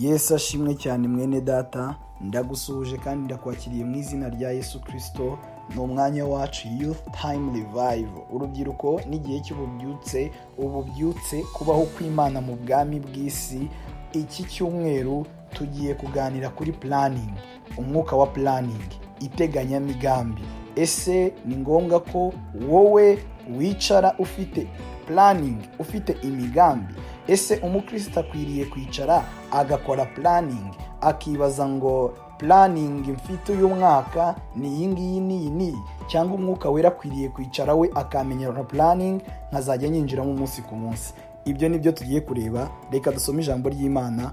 yesu ashimwe cyane mwene data ndagusuhuje kandi ndakwakiriye mu izina rya yesu kirisito ni umwanya wacu youth time revive urubyiruko n'igihe cy'ububyutse ububyutse kubaho kw'imana mu bwami bw'isi iki cyumweru tugiye kuganira kuri puraningi umwuka wa puraningi iteganyamigambi ese ni ngombwa ko wowe wicara ufite puraningi ufite imigambi ese umukristo akwiriye kwicara agakora puraningi akibaza ngo puraningi mfite uyu mwaka ni iyi ngiyi n'iyi n'iyi cyangwa umwuka wera akwiriye kwicara we akamenyera puraningi nkazajya yinjiramo umunsi ku munsi ibyo ni byo tugiye kureba reka dusome ijambo ry'imana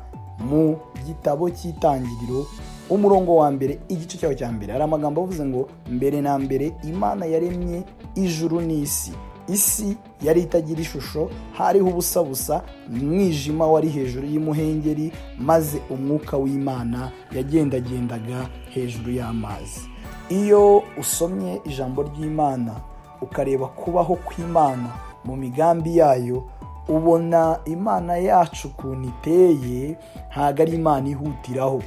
mu gitabo cy'itangiriro umurongo wa mbere igice cyaho cya mbere hari amagambo avuze ngo mbere na mbere imana yaremye ijuru n'isi isi yari itagira ishusho hariho ubusa busa umwijima wari hejuru y'umuhengeri maze umwuka w'imana yagendagendaga hejuru y'amazi iyo usomye ijambo ry'imana ukareba kubaho kw'imana mu migambi yayo ubona imana yacu ukuntu iteye ntabwo ari imana ihutiraho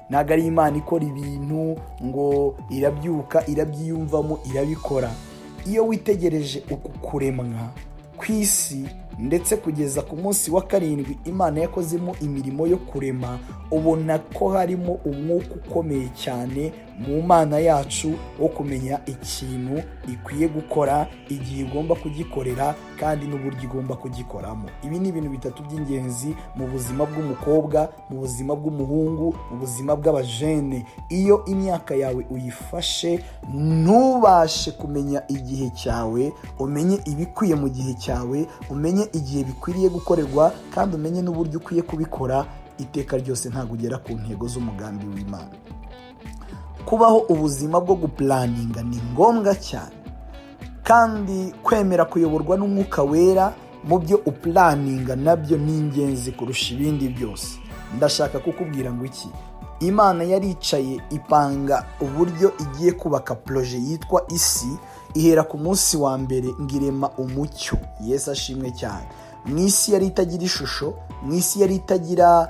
ntabwo ari imana ikora ibintu ngo irabyuka irabyiyumvamo irabikora iyo witegereje uku kuremwa ku isi ndetse kugeza ku munsi wa karindwi imana yakozemo imirimo yo kurema ubona ko harimo umwuka ukomeye cyane mu mana yacu wo kumenya ikintu ikwiye gukora igihe igomba kugikorera kandi n'uburyo igomba kugikoramo ibi ni ibintu bitatu by'ingenzi mu buzima bw'umukobwa mu buzima bw'umuhungu mu buzima bw'abajene iyo imyaka yawe uyifashe ntubashe kumenya igihe cyawe umenye ibikwiye mu gihe cyawe umenye igihe bikwiriye gukorerwa kandi umenye n'uburyo ukwiye kubikora iteka ryose ntabwo ugera ku ntego z'umugambi w'imana kubaho ubuzima bwo gupuraninga ni ngombwa cyane kandi kwemera kuyoborwa n'umwuka wera mu byo upuraninga nabyo ni ingenzi kurusha ibindi byose ndashaka kukubwira ngo iki imana yaricaye ipanga uburyo igiye kubaka poroje yitwa isi ihera ku munsi wa mbere ngirema umucyo yesu ashimwe cyane mu isi yari itagira ishusho mu isi yari itagira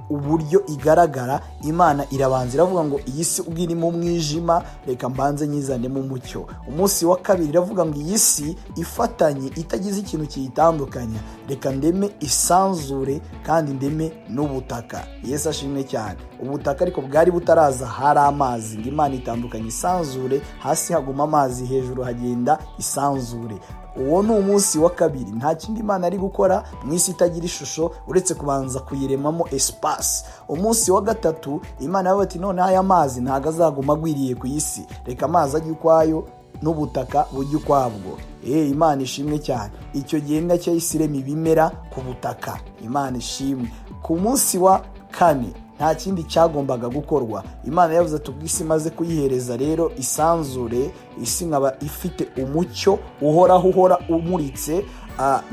uburyo igaragara imana irabanza iravuga ngo iyi si ubwo irimo umwijima reka mbanze nyizanemo umucyo umunsi wa kabiri iravuga ngo iyi si ifatanye itagize ikintu kiyitandukanya reka ndeme isanzure kandi ndeme n'ubutaka yesu ashimwe cyane ubutaka ariko bwari butaraza hari amazi ngo imana itandukanye isanzure hasi haguma amazi hejuru hagenda isanzure uwo ni umunsi wa kabiri nta kindi imana ari gukora mu isi itagira ishusho uretse kubanza kuyiremamo esipasi umunsi wa gatatu imana yawe ati none aya mazi ntabwo azaguma agwiriye ku isi reka amazi ajye ukwayo n'ubutaka bujye ukwabwo eee imana ishimwe cyane icyo gihe nacyo isi irema ibimera ku butaka imana ishimwe ku munsi wa kane nta kindi cyagombaga gukorwa imana yavuze ati ubwo isi imaze kuyihereza rero isanzure isi nkaba ifite umucyo uhoraho uhora umuritse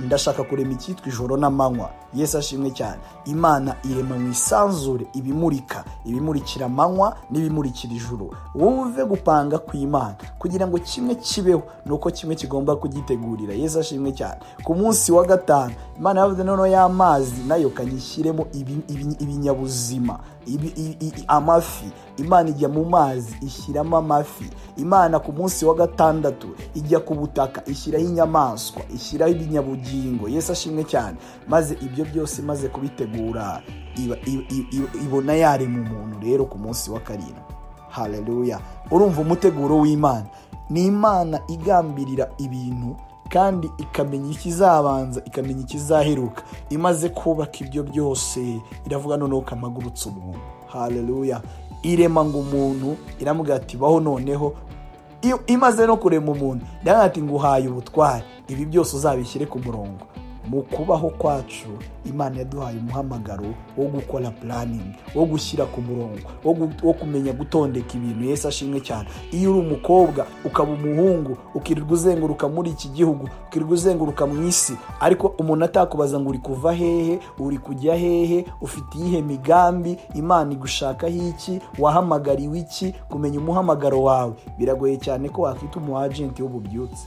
ndashaka kurema icyitwa ijoro n'amanywa yesu ashimwe cyane imana irema mu isanzure ibimurika ibimurikira amanywa n'ibimurikira ijuru wumve gupanga kw'imana kugira ngo kimwe kibeho ni uko kimwe kigomba kugitegurira yesu ashimwe cyane ku munsi wa gatanu imana yavuze noneho y'amazi nayo kanyishyiremo ibinyabuzima amafi imana ijya mu mazi ishyiramo amafi imana ku munsi wa gatandatu ijya ku butaka ishyiraho inyamaswa ishyiraho ibinyabugingo yesu ashimwe cyane maze ibyo ibyo byose imaze kubitegura ibona yarema umuntu rero ku munsi wa karindwi hareruya urumva umuteguro w'imana ni imana igambirira ibintu kandi ikamenya ikizabanza ikamenya ikizaheruka imaze kubaka ibyo byose iravuga noneho kamagurutse umuntu hareruya irema ngo umuntu iramubwira ati baho noneho imaze no kurema umuntu ati nguhaye ubutware ibi byose uzabishyire ku murongo mu kubaho kwacu imana yaduhaye umuhamagaro wo gukora puraningi wo gushyira ku murongo wo kumenya gutondeka ibintu yesu ashimwe cyane iyo uri umukobwa ukaba umuhungu ukirirwa uzenguruka muri iki gihugu ukirirwa uzenguruka mu isi ariko umuntu atakubaza ngo uri kuva hehe uri kujya hehe ufite iyihe migambi imana igushakaho iki wahamagariwe iki kumenya umuhamagaro wawe biragoye cyane ko wakwita umu ajenti w'ububyutse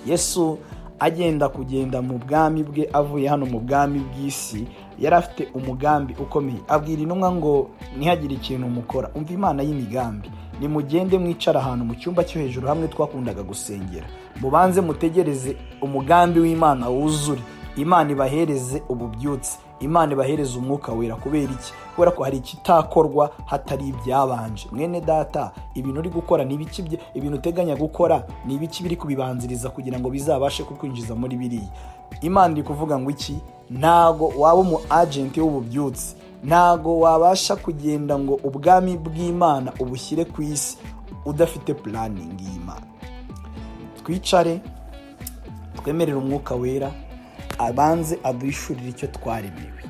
yesu agenda kugenda mu bwami bwe avuye hano mu bwami bw'isi yari afite umugambi ukomeye abwira intumwa ngo ntihagire ikintu mukora umva imana y'imigambi nimugende mwicara ahantu mu cyumba cyo hejuru hamwe twakundaga gusengera mubanze mutegereze umugambi w'imana wuzure imana ibahereze ububyutse imana ibahereze umwuka wera kubera iki kubera ko hari ikitakorwa hatari ibyabanje mwene data ibintu uri gukora ni ibiki bye- ibintu uteganya gukora ni ibiki biri kubibanziriza kugira ngo bizabashe kukwinjiza muri biriya imana iri kuvuga ngo iki ntago waba umu agenti w'ububyutse ntago wabasha kugenda ngo ubwami bw'imana ubushyire ku isi udafite puraningi y'imana twicare twemerere umwuka wera abanze aduhishurire icyo twaremewe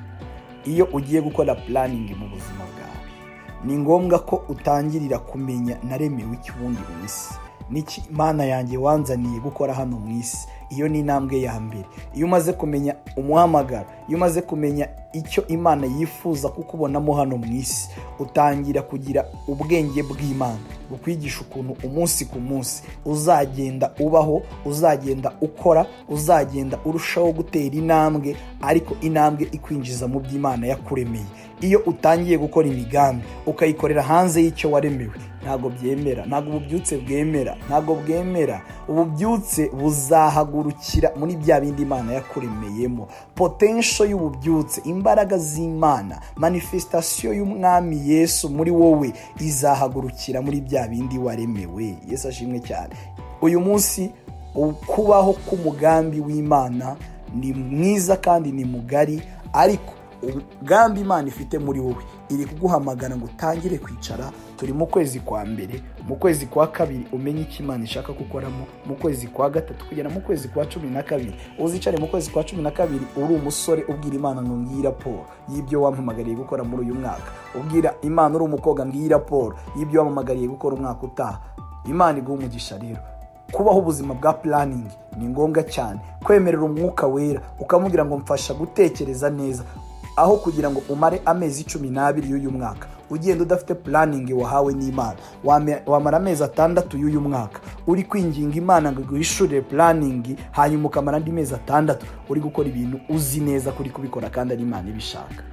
iyo ugiye gukora puraningi mu buzima bwawe ni ngombwa ko utangirira kumenya naremewe iki ubundi mu isi n'iki imana yanjye wanzaniye gukora hano mu isi iyo ni intambwe ya mbere iyo umaze kumenya umuhamagaro iyo umaze kumenya icyo imana yifuza kukubonamo hano mu isi utangira kugira ubwenge bw'imana bukwigisha ukuntu umunsi ku munsi uzagenda ubaho uzagenda ukora uzagenda urushaho gutera intambwe ariko intambwe ikwinjiza mu byo imana yakuremeye iyo utangiye gukora imigambi ukayikorera hanze y'icyo waremewe ntabwo byemera ntabwo ububyutse bwemera ntabwo bwemera ububyutse buzahagurukira muri bya bindi imana yakuremeyemo potensho y'ububyutse imbaraga z'imana manifesitasiyo y'umwami yesu muri wowe izahagurukira muri bya bindi waremewe yesu ashimwe cyane uyu munsi ukubaho k'umugambi w'imana ni mwiza kandi ni mugari ariko umugambi imana ifite muri wowe iri kuguhamagara ngo utangire kwicara turi mu kwezi kwa mbere mu kwezi kwa kabiri umenye icyo imana ishaka gukoramo mu kwezi kwa gatatu kugera mu kwezi kwa cumi na kabiri uzicare mu kwezi kwa cumi na kabiri uri umusore ubwira imana ngo ngiyi raporo y'ibyo wampamagariye gukora muri uyu mwaka ubwira imana uri umukobwa ngiyi raporo y'ibyo wampamagariye gukora umwaka utaha imana iguha umugisha rero kubaho ubuzima bwa puraningi ni ngombwa cyane kwemerera umwuka wera ukamubwira ngo mfasha gutekereza neza aho kugira ngo umare amezi cumi n'abiri y'uyu mwaka ugenda udafite puraningi wahawe n'imana Wame- wamara amezi atandatu y'uyu mwaka uri kwinginga imana ngo iguhishurire puraningi hanyuma ukamara andi mezi atandatu uri gukora ibintu uzi neza kuri kubikora kandi ari imana ibishaka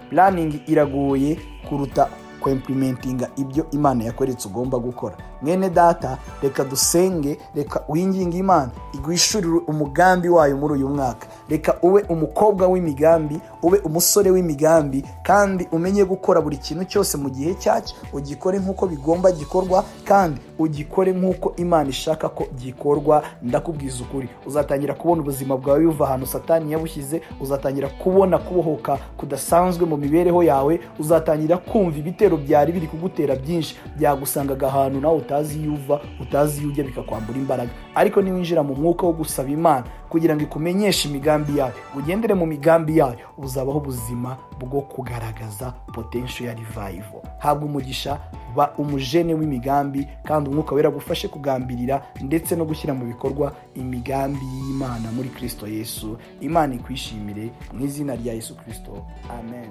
puraningi iragoye kuruta kwemplimentinga ibyo imana yakweretse ugomba gukora mwene data reka dusenge reka winginge imana igwishurire umugambi wayo muri uyu mwaka reka ube umukobwa w'imigambi ube umusore w'imigambi kandi umenye gukora buri kintu cyose mu gihe cyacyo ugikore nk'uko bigomba gikorwa kandi ugikore nk'uko imana ishaka ko gikorwa ndakubwiza ukuri uzatangira kubona ubuzima bwawe buva ahantu satani yabushyize uzatangira kubona kubohoka kudasanzwe mu mibereho yawe uzatangira kumva ibitero byari biri kugutera byinshi byagusangaga ahantu nawe utazi iyo uva utazi iyo ujya bikakwambura imbaraga ariko niwinjira mu mwuka wo gusaba imana kugira ngo ikumenyeshe imigambi yayo ugendere mu migambi yayo uzabaho ubuzima bwo kugaragaza potential ya revival habwa umugisha ba umujene w'imigambi kandi umwuka wera agufashe kugambirira ndetse no gushyira mu bikorwa imigambi y'imana muri kristo yesu imana ikwishimire mu izina rya yesu kristo amen